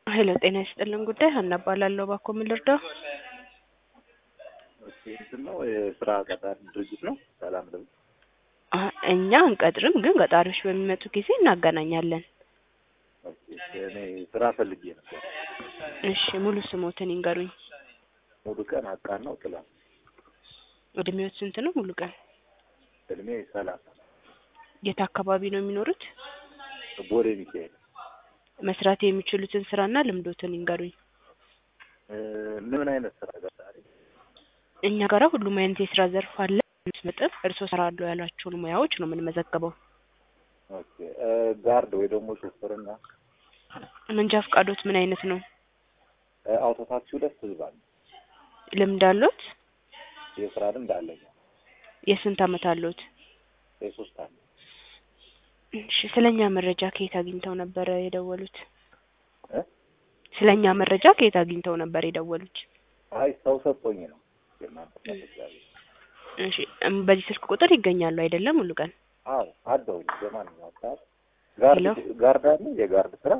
ሄሎ ጤና ይስጥልን ጉዳይ ሀና እባላለሁ። እባክዎ ምን ልርዳው? ኦኬ እንትን ነው የስራ ቀጣሪ ድርጅት ነው። ሰላም ነው። አ እኛ አንቀጥርም፣ ግን ቀጣሪዎች በሚመጡ ጊዜ እናገናኛለን። ኦኬ እኔ ስራ ፈልጌ ነበር። እሺ ሙሉ ስሞትን ይንገሩኝ። ሙሉ ቀን አቃን ነው ጥላ እድሜዎት ስንት ነው? ሙሉ ቀን እድሜ ሰላሳ የት አካባቢ ነው የሚኖሩት? ቦሌ ሚካኤል መስራት የሚችሉትን ስራና ልምዶትን ይንገሩኝ። እ ምን አይነት ስራ ቀጣሪ? እኛ ጋራ ሁሉም አይነት የስራ ዘርፍ አለ። መጠን እርስዎ እሰራለሁ ያሏቸውን ሙያዎች ነው የምንመዘግበው። ኦኬ እ ጋርድ ወይ ደግሞ ሹፍርና መንጃ ፈቃዶት ምን አይነት ነው? እ አውቶ ታክሲው ደስ ይላል። ልምድ አሎት? የስራ ልምድ አለኝ። የስንት አመት አሎት? የሶስት አመት እሺ ስለኛ መረጃ ከየት አግኝተው ነበረ የደወሉት? እ ስለኛ መረጃ ከየት አግኝተው ነበር የደወሉት? አይ ሰው ሰጥቶኝ ነው የእናንተ ተጠቃሚ። እሺ እም በዚህ ስልክ ቁጥር ይገኛሉ አይደለም? ሙሉ ቀን አዎ አለሁኝ። በማንኛውም ሰዓት ጋርድ ሄሎ? ጋርድ አለ የጋርድ ስራ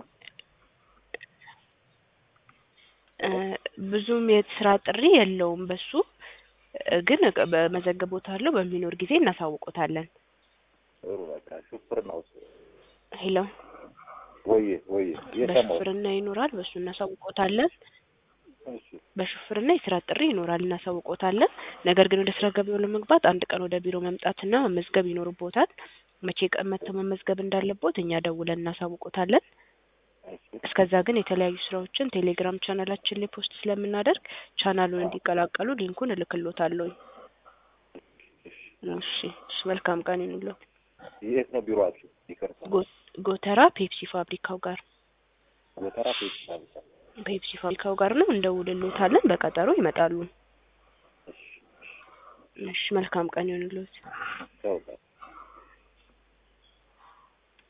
እ ብዙም የስራ ጥሪ የለውም በሱ እ ግን በመዘግቦታለሁ በሚኖር ጊዜ እናሳውቆታለን። ጥሩ በቃ ሹፍርና ውስጥ ሄሎ ወዬ ወዬ የሰማው በሹፍርና ይኖራል፣ በሱ እናሳውቆታለን። እሺ በሹፍርና የስራ ጥሪ ይኖራል፣ እናሳውቆታለን። ነገር ግን ወደ ስራ ገበያው ለመግባት አንድ ቀን ወደ ቢሮ መምጣትና መመዝገብ ይኖርቦታል። መቼ ቀን መጥተው መመዝገብ እንዳለቦት እኛ ደውለን እናሳውቆታለን። እሺ እስከዛ ግን የተለያዩ ስራዎችን ቴሌግራም ቻናላችን ላይ ፖስት ስለምናደርግ ቻናሉን እንዲቀላቀሉ ሊንኩን እልክሎታለሁ። እሺ እሺ፣ መልካም ቀን ይሁንልዎት። የት ነው ቢሮአችሁ? ይቅርታ ጎ- ጎተራ ፔፕሲ ፋብሪካው ጋር ጎተራ ፔፕሲ ፋብሪካ። ፔፕሲ ፋብሪካው ጋር ነው። እንደውልሎታለን። በቀጠሮ ይመጣሉ። እሺ እሺ፣ መልካም ቀን ይሁንልዎት። ቻው በቃ